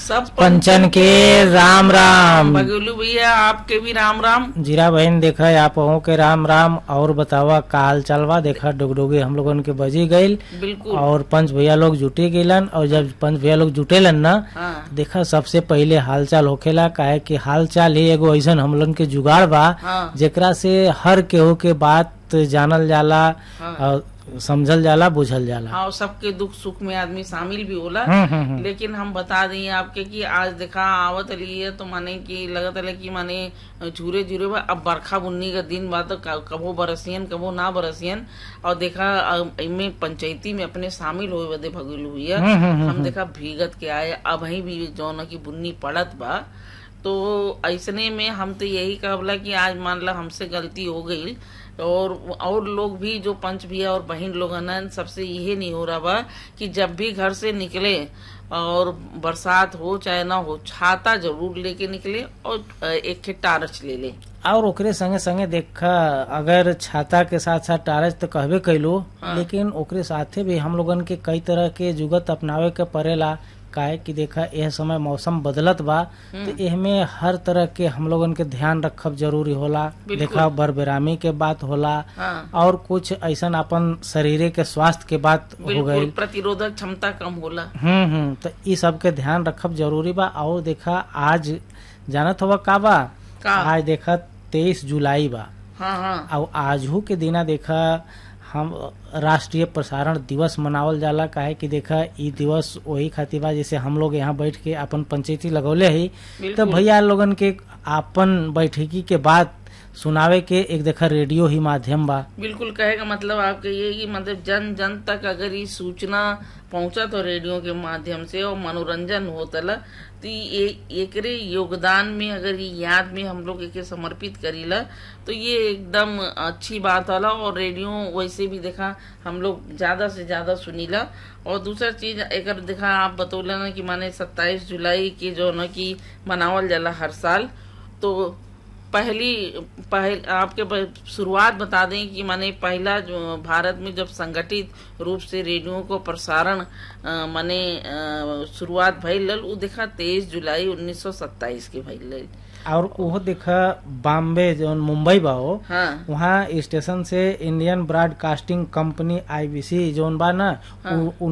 सब पंचन के राम राम बगलू भैया आपके भी राम राम जीरा बहन देखा आप अहू के राम राम और बतावा का हाल चाल बा देखा डुगडुगी हम लोगन के बजी गईल बिल्कुल और पंच भैया लोग जुटे गईलन और जब पंच भैया लोग जुटेलन ना हाँ देखा सबसे पहिले हालचाल होखेला काहे कि हालचाल ही एगो ऐसन हम लोगन के जुगाड़ बा हाँ जेकरा से हर केहू के बात जानल जाला हाँ और समझल जाला बुझल जाला हाँ और सबके दुख सुख में आदमी शामिल भी होला हम्म, हम्म, हम्म। लेकिन हम बता दें आपके कि आज देखा आवत रही है तो माने कि लगत है कि माने झूरे झूरे बा अब बरखा बुन्नी का दिन बा तो क- कबो बरसियन कबो ना बरसियन और देखा अ, इनमें पंचायती में अपने शामिल हुए बदे भगुल हुई है हम्म, हम्म, हम्म, हम देखा भीगत के आए अब ही भी जौन की बुन्नी पड़त बा तो ऐसने में हम तो यही कहला कि आज मान ला हमसे गलती हो गई और और लोग भी जो पंच भैया और बहन लोग हैं सबसे यही नहीं हो रहा बा कि जब भी घर से निकले और बरसात हो चाहे ना हो छाता जरूर लेके निकले और एक खे टारच ले ले और ओकरे संगे संगे देखा अगर छाता के साथ साथ टारच तो कहबे कैलो हाँ। लेकिन ओकरे साथे भी हम लोगन के कई तरह के जुगत अपनावे के पड़ेला काहे कि देखा यह समय मौसम बदलत बा तो एहमे हर तरह के हम लोगन के ध्यान रखब जरूरी होला बिल्कुल। देखा बरबेरामी के बात होला हाँ और कुछ ऐसा अपन शरीरे के स्वास्थ्य के बात हो बिल्कुल गई प्रतिरोधक क्षमता कम होला हम्म हम्म तो ई सब के ध्यान रखब जरूरी बा और देखा आज जानत हुआ का बा का आज देखा तेईस जुलाई बा हाँ हाँ और आजू के दिना देखा हम राष्ट्रीय प्रसारण दिवस मनावल जाला काहे कि देखा ई दिवस वही खातिर बा जैसे हम लोग यहाँ बैठ के अपन पंचायती लगौले ही तो बिल्कुल भैया लोगन के आपन बैठकी के बाद सुनावे के एक देखा रेडियो ही माध्यम बा बिल्कुल कहे का मतलब आपके ये कि मतलब जन जन तक अगर ये सूचना पहुंचा तो रेडियो के माध्यम से और मनोरंजन होतला तो ये एकरे योगदान में अगर ये याद में हम लोग एके समर्पित करीला तो ये एकदम अच्छी बात होला और रेडियो वैसे भी देखा हम लोग ज्यादा से ज्यादा सुनीला और दूसरा चीज एक देखा आप बतौले ना कि माने 27 जुलाई के जो न की मनावल जाला हर साल तो पहली पहल आपके ब- शुरुआत बता दें कि माने पहला जो भारत में जब संगठित रूप से रेडियो को प्रसारण अ, माने अ, शुरुआत भइल उ देखा तेईस जुलाई 1927 के भइल और वो देखा बॉम्बे जो मुंबई बा हो हाँ वहाँ स्टेशन से Indian broadcasting company IBC zone बा ना हाँ। उ-